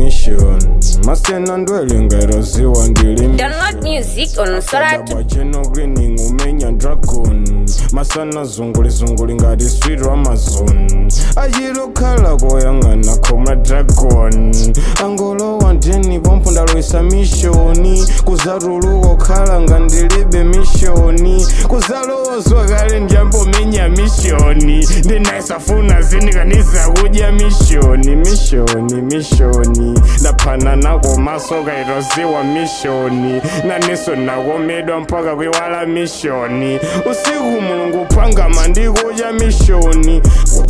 mission masena ndwelingeroziwa ndili Download music on Sora to bwacheno greening umenya dragon masana zunguli zunguli ngati street amazon achilokhala koyang'ana khoma dragon angolowa ndeni pompo ndaloisa mishoni kuzatuluka okhala ngandilibe mishoni kuzalowozwa kale ndiyambomenya mishoni ndinaisafuna zinikanisa kudya mishoni mishoni mishoni ndaphana nako maso kaitoziwa mishoni naniso nakomedwa mpaka kwiwala mishoni usiku mulungu phangama ndikudya mishoni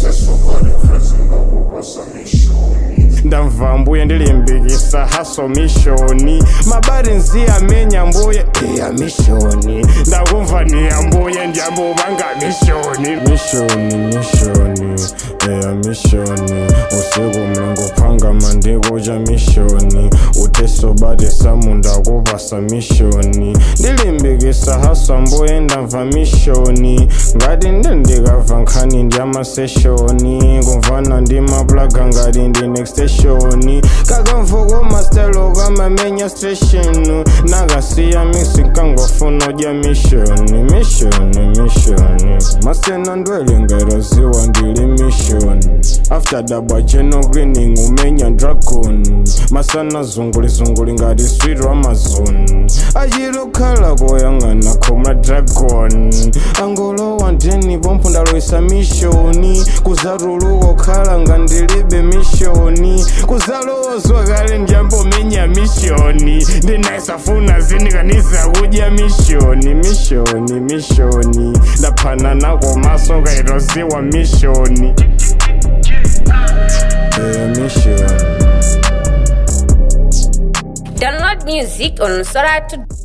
ndamva mbuye ndilimbikisa haso mishoni mabari nziyamenya mbuye iya mishoni ndakumva niya mbuye ndiyambobanga mishoni mishoni mishoni eya mishoni usiku mulungu phangama ndikudya mishoni utesobate samunda kupasa mishoni ndilimbikisa haso mbuye ndamva mishoni ngati ndendikava nkhani ndyamaseshoni kumvana ndimapulaga ngati ndi next station kakamvuko mastelo kamamenya station nakasiya mixi kangofuna udya mishoni mishoni mishoni masena ndwelingeroziwa ndili mishoni after dabwa cheno greening umenya dragon masana zunguli zunguli ngati street amazon achilokhala koyang'ana khoma dragon angolowa ndeni pompo ndaloisa mishoni kuzatuluka okhala ngandilibe mishoni kuzalowozwa kale ndiyambomenya mishoni ndinaisafuna zinikanisa kudya mishoni mishoni mishoni ndaphana nako maso kaitoziwa mishoni eya mishoni download music on Sora to